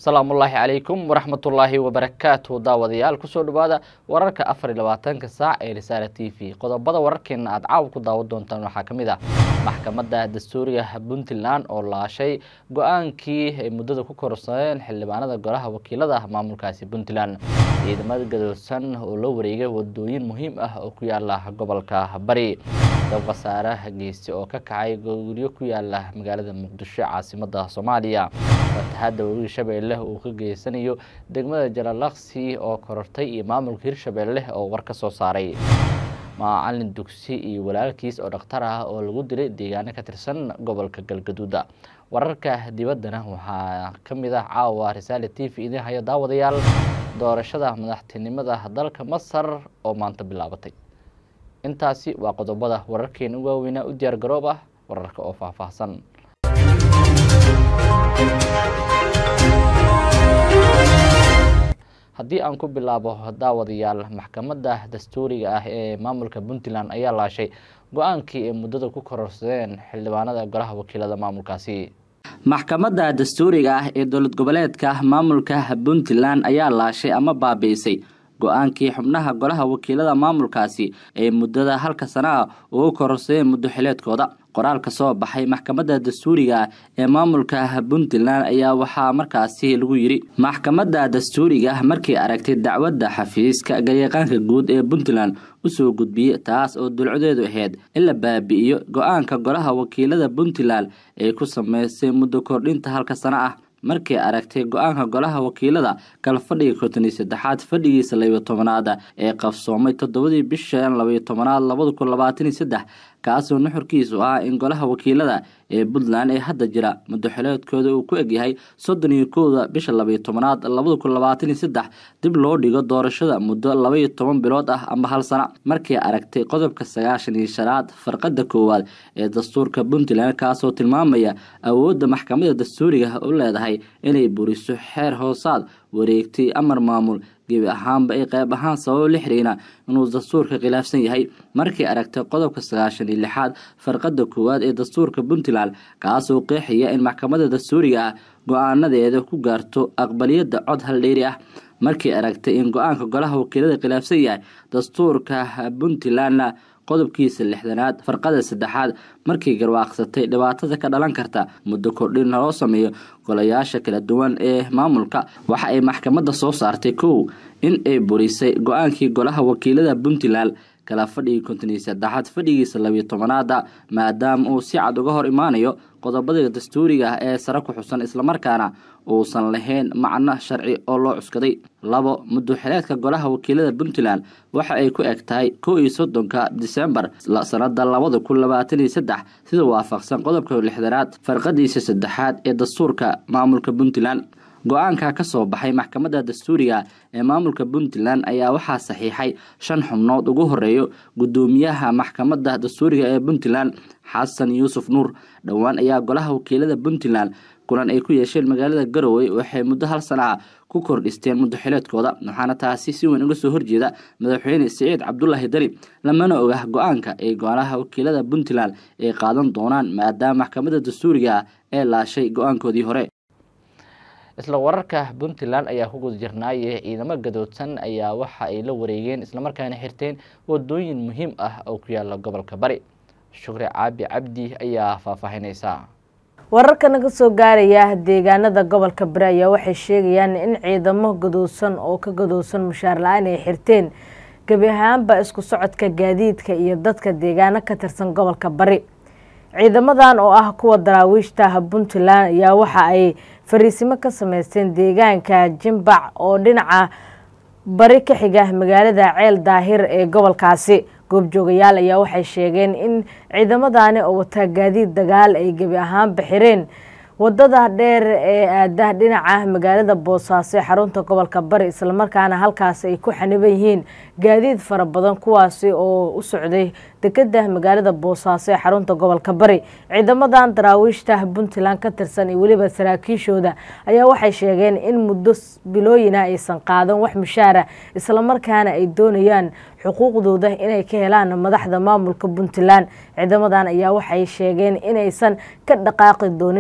asalaamullaahi calaykum waraxmatullaahi wabarakaatu daawadayaal kusoo dhawaada wararka afar iyo labaatanka saac ee risaala t v qodobada wararkeena aada caawa ku daawan doontaan waxaa ka mid ah maxkamadda dastuuriga puntland oo laashay go-aankii ay muddada ku korsadeen xildhibaanada golaha wakiilada maamulkaasi puntland ciidamada gadoodsan oo la wareegay wadooyin muhiim ah oo ku yaala gobolka bari dab khasaare geyste oo ka kacay guryo ku yaala magaalada muqdisho caasimada soomaaliya fatahaadda webiga shabeelle uu ka geysanayo degmada jalalaqsi oo korortay iyo maamulka hirshabeelle oo war ka soo saaray macalin dugsi iyo walaalkiis oo dhakhtar ah oo lagu dilay deegaano ka tirsan gobolka galgaduuda wararka dibaddana waxaa ka mid ah caawa risaale t v idin haya daawadayaal doorashada madaxtinimada dalka masar oo maanta bilaabatay intaasi waa qodobada wararkeena u waaweynaa u diyaar garoob ah wararka oo faahfaahsan haddii aan ku bilaabo daawadayaal maxkamadda dastuuriga ah ee maamulka puntland ayaa laashay go-aankii ay muddada ku kororsadeen xildhibaanada golaha wakiilada maamulkaasi maxkamadda dastuuriga ah ee dowlad goboleedka maamulka puntland ayaa laashay ama baabiisay go-aankii xubnaha golaha wakiilada maamulkaasi ee muddada halka sana ah ugu kororsadeen muddo xileedkooda qoraal ka soo baxay maxkamadda dastuuriga ee maamulka puntland ayaa waxaa markaasi lagu yidhi maxkamadda dastuuriga markay aragtay dacwadda xafiiska garyaqaanka guud ee puntland usoo gudbiyey taas oo dulcadeedu ahayd in la baabi'iyo go-aanka golaha wakiilada puntland ee ku sameysay muddo kordhinta halka sano ah markay aragtay go-aanka golaha wakiilada kala fadhiga konton iyo saddexaad fadhigiisa labiyo tobanaad ee qabsoomay toddobadii bishan labayo tobanaad labada kun labaatan iyo saddex kaasoo nuxurkiisu ah in golaha wakiilada ee puntland ee hadda jira muddoxileedkooda uu ku egyahay soddon iyo kowda bisha labayo tobanaad labada kun labaatan iyo saddex dib loo dhigo doorashada muddo labaiyo toban bilood ah amba hal sana markay aragtay qodobka sagaashan iyo shanaad farqada koowaad ee dastuurka puntland kaasoo tilmaamaya awoodda maxkamadda dastuuriga u leedahay inay buriso xeer hoosaad wareegtay amar maamul gebi ahaanba ay qayb ahaan sababo la xiriina inuu dastuurka khilaafsan yahay markay aragtay qodobka sagaashan iyo lixaad farqada koowaad ee dastuurka puntland kaasoo qeexaya in maxkamadda dastuuriga ah go-aanadeeda ku gaarto aqbaliyadda cod haldheeri ah markay aragtay in go-aanka golaha wakiilada khilaafsan yahay dastuurka puntlandna qodobkiisa lixdanaad farqada saddexaad markay garwaaqsatay dhibaatada ka dhalan karta muddo kordhin loo sameeyo golayaasha kala duwan ee maamulka waxa ay maxkamadda soo saartay kow in ay burisay go-aankii golaha wakiilada puntland kala fadhigii konton iyo saddexaad fadhigiisa labiyo tobanaada maadaama uu si cad uga hor imaanayo qodobada dastuuriga ah ee sare ku xusan islamarkaana uusan lahayn macno sharci oo loo cuskaday labo muddoxileedka golaha wakiilada puntland waxa ay ku eg tahay kow iyo soddonka disembar sanada labada kun labaatan iyo saddex sida waafaqsan qodobka lixdanaad farqadiisa saddexaad ee dastuurka maamulka puntland go-aanka ka soo baxay maxkamadda dastuuriga ee maamulka puntland ayaa waxaa saxiixay shan xubnood ugu horeeyo guddoomiyaha maxkamadda dastuuriga ee puntland xasan yuusuf nuur dhowaan ayaa golaha wakiilada puntland kulan ay ku yeesheen magaalada garowe waxay muddo hal sana ah ku kordhisteen muddo xileedkooda waxaana taasi si weyn uga soo horjeeda madaxweyne siciid cabdulaahi dali lamana oga go-aanka ay golaha wakiilada puntland ay qaadan doonaan maadaama maxkamadda dastuuriga ah ee laashay go-aankoodii hore isla wararka puntland ayaa ku guda jirnaaye ciidamo gadoodsan ayaa waxa ay la wareegeen islamarkaana xirteen wadooyin muhiim ah oo ku yaala gobolka bari shukri caabi cabdi ayaa faahfaahineysa wararka naga soo gaaraya deegaanada gobolka bari ayaa waxay sheegayaan in ciidamo gadoodsan oo ka gadoodsan mushaar la-aan ay xirteen gebi ahaanba isku socodka gaadiidka iyo dadka deegaano ka tirsan gobolka bari ciidamadan oo ah kuwa daraawiishta puntland ayaa waxa ay fariisimo ka sameysteen deegaanka jimbac oo dhinaca bari ka xiga magaalada ceel daahir ee gobolkaasi goobjoogayaal ayaa waxay sheegeen in ciidamadani oo wataa gaadiid dagaal ay gebi ahaan bixireen wadada dheer ee aada dhinaca magaalada boosaaso ee xarunta gobolka bari islamarkaana halkaasi ay ku xaniban yihiin gaadiid fara badan kuwaasi oo u socday dekeda magaalada boosaaso ee xarunta gobolka bari ciidamadan daraawiishta puntland ka tirsan iyo weliba saraakiishooda ayaa waxay sheegeen in muddo bilooyina aysan qaadan wax mushaara islamarkaana ay doonayaan xuquuqdooda inay ka helaan madaxda maamulka puntland ciidamadan ayaa waxay sheegeen inaysan ka dhaqaaqi doonin goobaha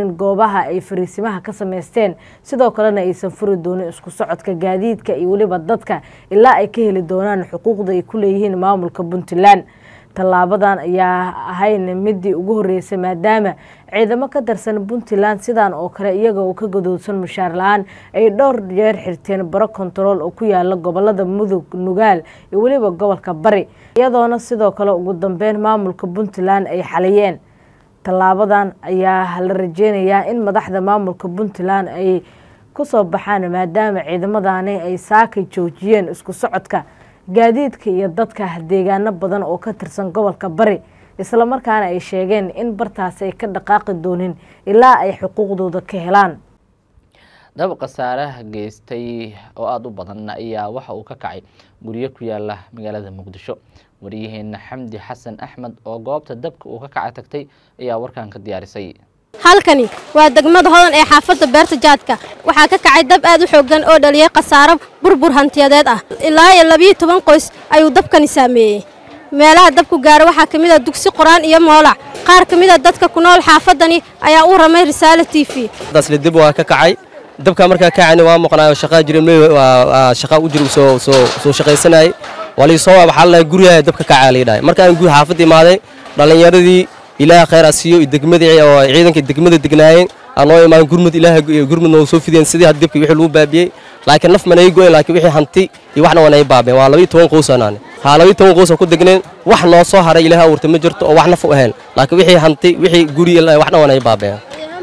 goobaha ay fariisimaha ka sameysteen sidoo kalena aysan furi doonin isku socodka gaadiidka iyo weliba dadka ilaa ay ka heli doonaan xuquuqda ay ku leeyihiin maamulka puntland tallaabadan ayaa ahayn midii ugu horeysay maadaama ciidamo ka tirsan puntland sidan oo kale iyaga oo ka gadoodsan mushaar la-aan ay dhowr jeer xirteen baro kontarool oo ku yaala gobolada mudug nugaal iyo weliba gobolka bari iyadoona sidoo kale ugu dambeyn maamulka puntland ay xaliyeen tallaabadan ayaa la rajeynayaa in madaxda maamulka puntland ay kusoo baxaan maadaama ciidamadani ay saakay joojiyeen isku socodka gaadiidka iyo dadka deegaano badan oo ka tirsan gobolka bari islamarkaana ay sheegeen in bartaasi ay ka dhaqaaqi doonin ilaa ay xuquuqdooda ka helaan dab khasaaraha geystay oo aada u badan ayaa waxa uu ka kacay guryo ku yaala magaalada muqdisho wariyaheena xamdi xasan axmed oo goobta dabka uu ka kacay tagtay ayaa warkan ka diyaarisay halkani waa degmada hodan ee xaafadda beerta jaadka waxaa ka kacay dab aad u xooggan oo dhaliyay khasaaro burbur hantiyadeed ah ilaa iyo labiyo toban qoys ayuu dabkani saameeyey meelaha dabku gaara waxaa ka mid a dugsi qur-aan iyo moolac qaar ka mid a dadka ku nool xaafaddani ayaa u ramay risaalo t v daasle dib waa ka kacay dabka markaa kacayna waa maqnaayo shaqaa jira waa shaqaa u jira soo soo soo shaqaysanayay waa lii soo waxaa la guryaha dabka kacaa la yidhahay markaan guud xaafadda imaaday dhallinyaradii ilaaha khayr a siiyo iyo degmadii oo ciidanka degmada degnaayeen aan noo imaan gurmud ilaaha gurmud noo soo fideen sidii had dabkii wixii lagu baabiyey laakiin naf manay go'en laakiin wixii hanti iyo waxna wanay baabeen waa labiyo toban qoys anaane haa labiyo toban qoys oo ku degneen wax noo soo haray ilaaha abuurtay ma jirto oo wax naf u ahayn laakiin wixii hanti wixii guri waxna wanay baabeen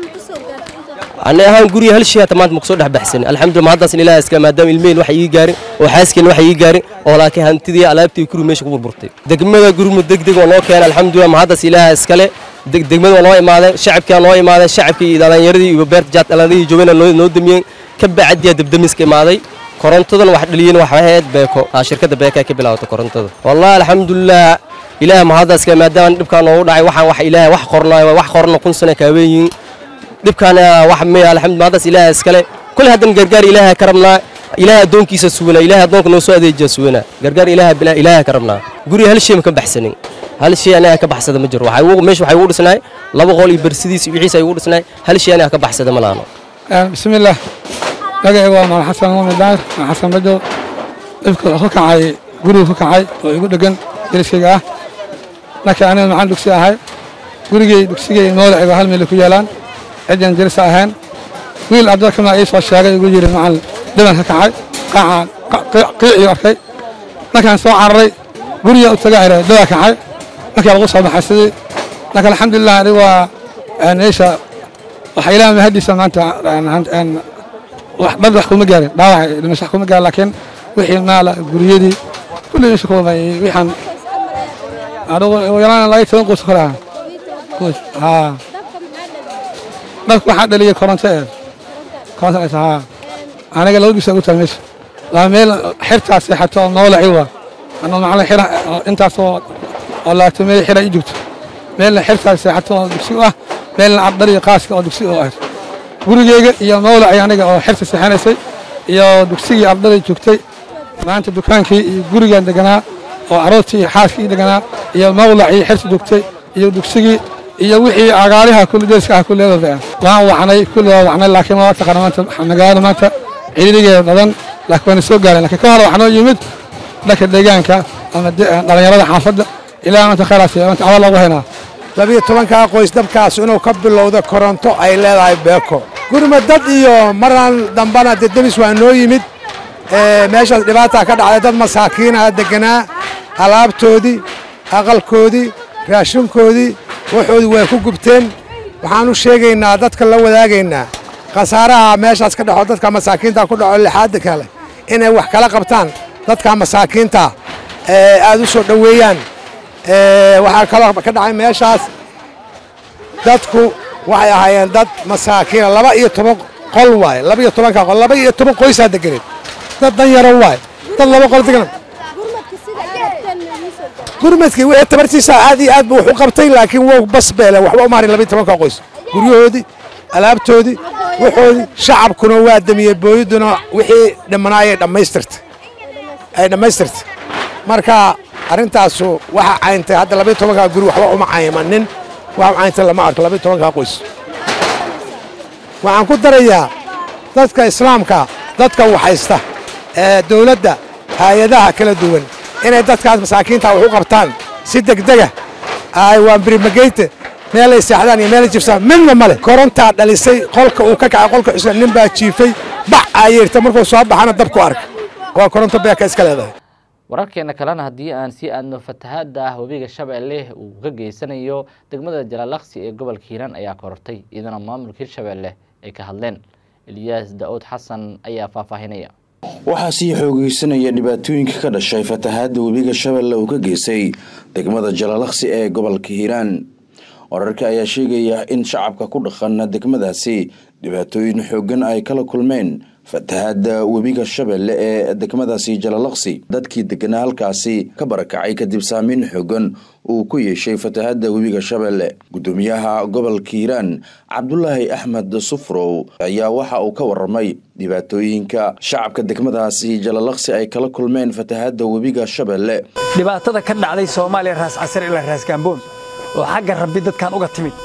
ani ahaan guriga hal shay hata maanta makusoo dhex baxsanin alxamdulillah mahaddaasna ilaah iska maadaama ilmaheen waxa ii gaarin oo xaaskeen waxa ii gaarin oo laakiin hantidii alaabtii guriga meesha ku burburtay degmada gurmud degdeg oo noo keenay alxamdulillah mahaddaas ilaah iskale degmada waa noo imaadeen shacabkaa noo imaadeen shacabkii iyo dhalinyaradii iyo beerta jaad dhalinyaradii joogana noo damiyeen ka bacdiyaa dabdamiska imaaday korontadan wax dhaliyeen wax ahayd beeko shirkadda beeka ka bilaabatay korontada wallahi alxamdulillah ilaah mahaddaas iskale maadaama dhibkaa noogu dhacay waxaan wax ilaah wax qornaayo wax qorna kun sano kaaweeyiin dhibkaan wax miya alxamdu mahaddaas ilaah iskale kulli haddan gargaar ilaaha ka rabnaa ilaah addoonkiisa suganaa ilaah addoonka noo soo adeejiya suganaa gargaar ilaah ilaaha ka rabnaa guriga hal shay ma ka baxsanin hal shay anaga ka baxsada ma jiro meesha waxay ugu dhisnaay laba qol iyo barsidiis iyo wixiisa ay ugu dhisnaay hal shay anaga ka baxsada ma laano bismillaah magacayga waa maal xasan muumin daahir maa xasan badow dhibka ku kacay guriga ku kacay oo igu dhegan deriskayga ah laakiin aniga maxaan dugsi ahay gurigay dugsigay moolacayga hal meel ku yaalaan cidan dirisa ahayn wiil abdalkama ii soo sheegay igu yidhi macallin dhiban ka kacay qaaca qiicii arkay markaan soo cararay guriga u taga ira daba kacay markii lagu soo baxay sidii laakiin alxamdulilah aniga waa meesha waxa ilaah mahadiisa maanta dad wax kuma gaarin dhaawac dhimasho wax kuma gaarin laakiin wixii maala guryadii kulli meesha kuma wixaan anigu yalaan laga toban qoys kale ah qoys haa dadku waxaa dhaliyay koronto ee koronto ay tahaa aniga laba bisa ugu tahay meesha laa meel xirtaa seexato oo noolaci waa anuu macallin xira intaasoo oo laatamey xira ii joogto meelna xirtaa seexato oo dugsi u ah meelna ardariyo qaaska oo dugsi u ahayd gurigeyga iyo noolaci aniga oo xirta seexanaysay iyo dugsigii ardari joogtay maanta dukaankii iyo gurigaan deganaa oo aroortii iyo xaaskii ii deganaa iyo mawlacii xirta joogtay iyo dugsigii iyo wixii agaariha kulli deeska ah kulleedooda ah waan wacnay kulli waa wacnay laakiin waa taqaana maanta magaalada maanta ciriirigeeda badan laakiin waana soo gaareen laakiin ka hore waxaa noo yimid dhanka deegaanka ama dhallinyarada xaafadda ilaa maanta khayraas maanta cawal loogu haynaa labiyo tobankaa qoys dabkaas inuu ka bilowda koronto ay leedahay beeko gurma dad iyo maraan dambana dee demis waa noo yimid meeshaas dhibaataa ka dhacday dad masaakiina deganaa alaabtoodii aqalkoodii raashinkoodii waxoodii way ku gubteen waxaan u sheegaynaa dadka la wadaagaynaa khasaaraha meeshaas ka dhexo dadka masaakiinta ku dhaco lixaadda kale inay wax kala qabtaan dadka masaakiinta aad u soo dhoweeyaan waxaa kaloo ka dhacay meeshaas dadku waxay ahaayeen dad masaakiina laba iyo toban qol waaye laba iyo tobanka qol laba iyo toban qoysaa deganeed dad dan yaro waaye dad laba qol degan gurmadkii wixii tabartiisa aad iyo aad buu wax u qabtay laakiin wou bas beele waxba uma harin labiyo tobanka qoys guryahoodii alaabtoodii waxoodii shacabkuna waa damiyey booyaduna wixii dhimanaayay dhammaystirtay ay dhammaystirtay marka arrintaasu waxa cayntay hadda labiyo tobankaa guri waxba uma caymanin waxa cayntay lama arko labiyo tobankaa qoys waxaan ku darayaa dadka islaamka dadka waxaysta ee dawladda hay-adaha kala duwan inay dadkaas masaakiinta wax u qabtaan si degdega ay waa birimageyte meelay seexdaan iyo meelay jibsaan midna male korontaa dhalisay qolka uu ka kacay qolka cusub nin baa jiifay bac ayeerta markuu soo baxana dabku arka waa koronto beeka iska leedahay wararkeena kalena haddii aan sii aadno fatahaada ah webiga shabeelle uu ka geysanayo degmada jalaalaqsi ee gobolka hiiraan ayaa korortay iyadana maamulka hirshabeelle ay ka hadleen eliyaas da-uud xasan ayaa faahfaahinaya waxaa sii xoogeysanaya dhibaatooyinka ka dhashay fatahaada webiga shabeelle uu ka geystay degmada jalaalaqsi ee gobolka hiiraan wararka ayaa sheegaya in shacabka ku dhaqan degmadaasi dhibaatooyin xoogan ay kala kulmeen fatahaada webiga shabeelle ee degmadaasi jalalaqsi dadkii deganaa halkaasi ka barakacay kadib saameyn xoogan uu ku yeeshay fatahaada webiga shabeelle gudoomiyaha gobolka hiiraan cabdulaahi axmed sufrow ayaa waxa uu ka waramay dhibaatooyinka shacabka degmadaasi jalalaqsi ay kala kulmeen fatahaada webiga shabeelle dhibaatada ka dhacday soomaaliya raas casar ilaa raas gaamboon oo xagga rabbi dadkan uga timid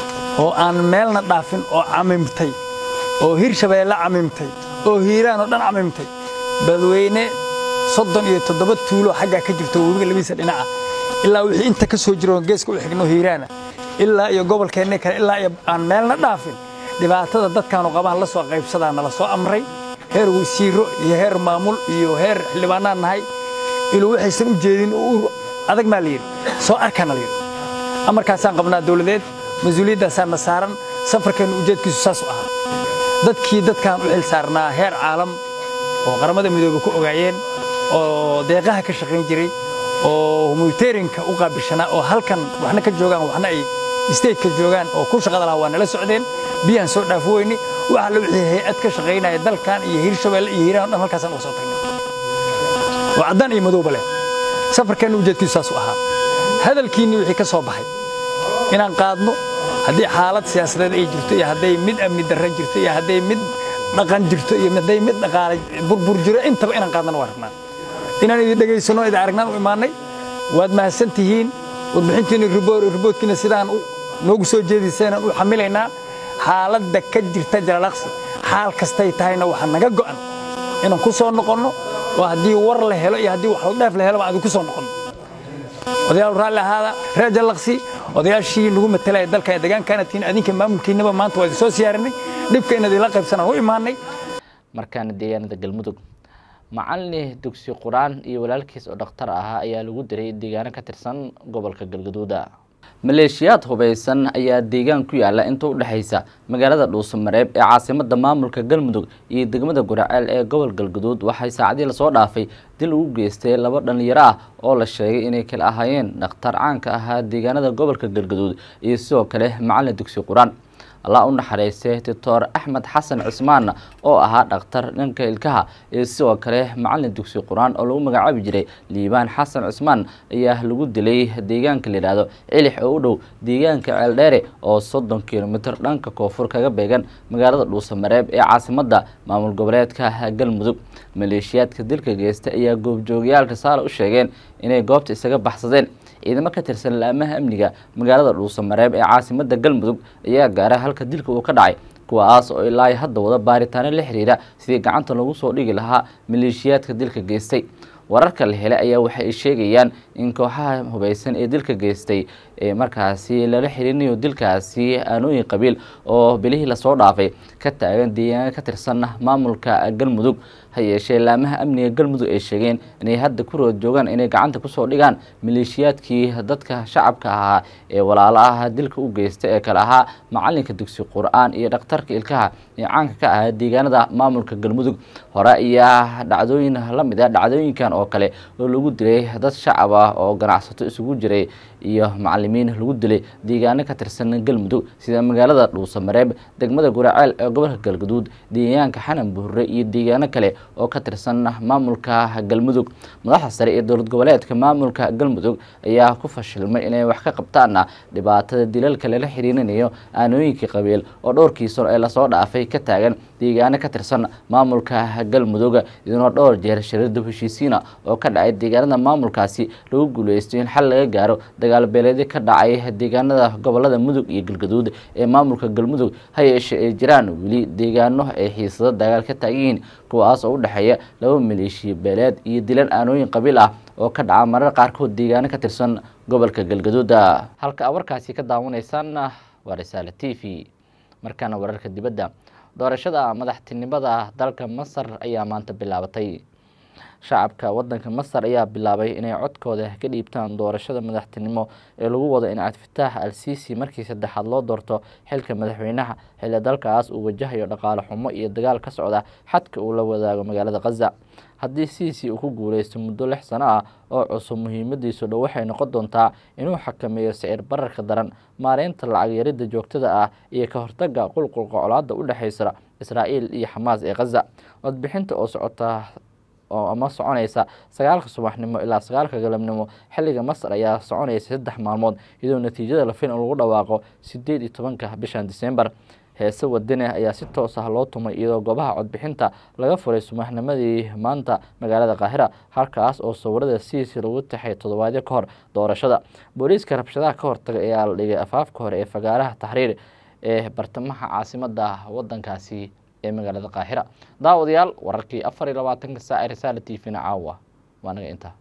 oo aan meelna dhaafin oo camimtay oo hirshabeelle camimtay oo hiiraan oo dhan camimtay badweyne soddon iyo toddoba tuulo xaggaa ka jirto webiga labadiisa dhinaca ilaa wixii inta ka soo jiro geeska u xigno hiiraana ilaa iyo gobolkeenna kale ilaa iyo aan meelna dhaafin dhibaatada dadkaanu qabaan la soo qaybsadaa nala soo amray heer wasiiro iyo heer maamul iyo heer xildhibaanaan nahay iluu waxaysan u jeedin oo adag maa la yidhi soo arkaana la yidhi amarkaasaan qabnaa dawladeed mas-uuliyaddaasaan na saaran safarkeennu ujeedkiisu saas u ahaa dadkii dadkaan u xil saarnaa heer caalam oo qaramada midoobe ku ogaayeen oo deeqaha ka shaqayn jiray oo humanitarianka u qaabilshanaa oo halkan waxna ka joogaan waxna ay stateka joogaan oo ku shaqada lahaa waa nala socdeen biyaan soo dhaafo weyne waxa la wixii hay-ad ka shaqaynaya dalkan iyo hirshabeelle iyo hiiraan o dhan halkaasaan uga soo tagnay oo caddaan iyo madowba leh safarkeennu ujeedkiisu saas u ahaa hadalkiinni wixii ka soo baxay inaan qaadno haddii xaalad siyaasadeed ay jirto iyo hadday mid amni darra jirto iyo hadday mid dhaqan jirto iyo hadday mid dhaqaale burbur jiro intaba inaan qaadnana waa rabnaa inaan idin dhegaysanno idin aragnaan u imaannay waad mahadsan tihiin warbixintiinni riboodkiina sidaan noogu soo jeediseenaan u xamilaynaa xaaladda ka jirta jalalaqsi xaal kastay tahayna waxaa naga go'an inaan ku soo noqonno oo haddii war la helo iyo haddii wax la dheef la helo baan idinku soo noqonno odayaal raalli ahaada reer jallaqsi odayaashii lagu matalaya dalka ee deegaankaana tihiin adinka maamulkiinaba maanta waa idin soo siyaarinay dhibka inaad ila qaybsanaan u imaanay markaana deegaanada galmudug macalin dugsi qur-aan iyo walaalkiis oo dhakhtar ahaa ayaa lagu diray deegaano ka tirsan gobolka galgaduuda maleeshiyaad hubeysan ayaa deegaan ku yaala inta u dhexaysa magaalada dhuusamareeb ee caasimada maamulka galmudug iyo degmada guraceel ee gobol galgaduud waxay saacadii lasoo dhaafay dil ugu geystay laba dhalinyaro ah oo la sheegay inay kala ahaayeen dhakhtar caanka ahaa deegaanada gobolka galgaduud iyo sidoo kale macalin dugsi qur-aan allah u naxariistay doctor axmed xasan cismaan oo ahaa dhakhtar dhanka ilkaha iyo sidoo kale macalin dugsi qur-aan oo lagu magacaabi jiray liibaan xasan cismaan ayaa lagu dilay deegaanka layidhaahdo cilix oo u dhow deegaanka ceeldheere oo soddon kilomitr dhanka koonfur kaga beegan magaalada dhuusamareeb ee caasimada maamul goboleedka galmudug maleeshiyaadka dilka geysta ayaa goobjoogayaal risaale u sheegeen inay goobta isaga baxsadeen ciidamo ka tirsan laamaha amniga magaalada dhuusamareeb ee caasimada galmudug ayaa gaara halka dilka uu ka dhacay kuwaas oo ilaa hadda wada baaritaano la xiriira sidii gacanta lagu soo dhigi lahaa maleeshiyaadka dilka geystay wararka la helay ayaa waxay sheegayaan in kooxaha hubeysan ee dilka geystay ee markaasi lala xiriirinayo dilkaasi aanooyin qabiil oo bilihii lasoo dhaafay ka taagan deegaana ka tirsan maamulka galmudug ha yeeshee laamaha amniga galmudug ay sheegeen inay hadda ku rood joogaan inay gacanta kusoo dhigaan maleeshiyaadkii dadka shacabka ahaa ee walaalo ah dilka u geysta ee kale ahaa macalinka dugsi qur-aan iyo dhakhtarka ilkaha ee caanka ka ahaa deegaanada maamulka galmudug hore ayaa dhacdooyin lamid ah dhacdooyinkan oo kale oo lagu dilay dad shacab ah oo ganacsato isugu jiray iyo macalimiin lagu dilay deegaano ka tirsan galmudug sida magaalada dhuusamareeb degmada guraceel ee gobolka galgaduud deegaanka xanan buhure iyo deegaano kale oo ka tirsan maamulka galmudug madaxda sare ee dowlad goboleedka maamulka galmudug ayaa ku fashilmay inay wax ka qabtaan dhibaatada dilalka lala xiriirinayo aanooyinkii qabiil oo dhowrkii sano ee lasoo dhaafay ka taagan deegaano ka tirsan maamulka galmudug iyadoo dhowr jeer shirada heshiisiina oo ka dhacay deegaanada maamulkaasi lagu guuleysto in xal laga gaaro dagaal beeleedyo ka dhacay deegaanada gobolada mudug iyo galgaduud ee maamulka galmudug ha yeeshe ay jiraan weli deegaano ay xiisado dagaal ka taagan yihiin kuwaas oo u dhexeeya laba maleeshiya beeleed iyo dilan aanooyin qabiil ah oo ka dhaca marar qaarkood deegaano ka tirsan gobolka galgaduud halka a warkaasi ka daawanaysaan waa risaale t v markaana wararka dibadda doorashada madaxtinimada dalka masar ayaa maanta bilaabatay shacabka wadanka masar ayaa bilaabay inay codkooda ka dhiibtaan doorashada madaxtinimo ee lagu wado in cabdifitaax al sisi markii saddexaad loo doorto xilka madaxweynaha xilli dalkaas uu wajahayo dhaqaale xumo iyo dagaal ka socda xadka uu la wadaago magaalada khaza haddii sisi uu ku guuleysto muddo lix sano ah oo cusub muhiimadiisu dhow waxay noqon doontaa inuu xakameeyo sicir bararka daran maareynta lacag yarida joogtada ah iyo ka hortaga qulqulka colaada u dhexeysa israa'iil iyo xamaas ee khaza codbixinta oo socota oo ama soconaysa sagaalka subaxnimo ilaa sagaalka galabnimo xilliga masar ayaa soconaysa saddex maalmood iyadoo natiijada la fin lagu dhawaaqo sideed iyo tobanka bishan disembar heese wadane ayaa si toos ah loo tumay iyadoo goobaha codbixinta laga furay subaxnimadii maanta magaalada qaahira halkaas oo sawirada siisi lagu taxay toddobaadyo ka hor doorashada booliiska rabshadaha ka hortaga ayaa la dhigay afaafka hore ee fagaaraha taxriir ee bartamaha caasimada wadankaasi ee magaalada qaahira daawadayaal wararkii afar iyo labaatanka saac ee risaala t v na caawa waa naga intaa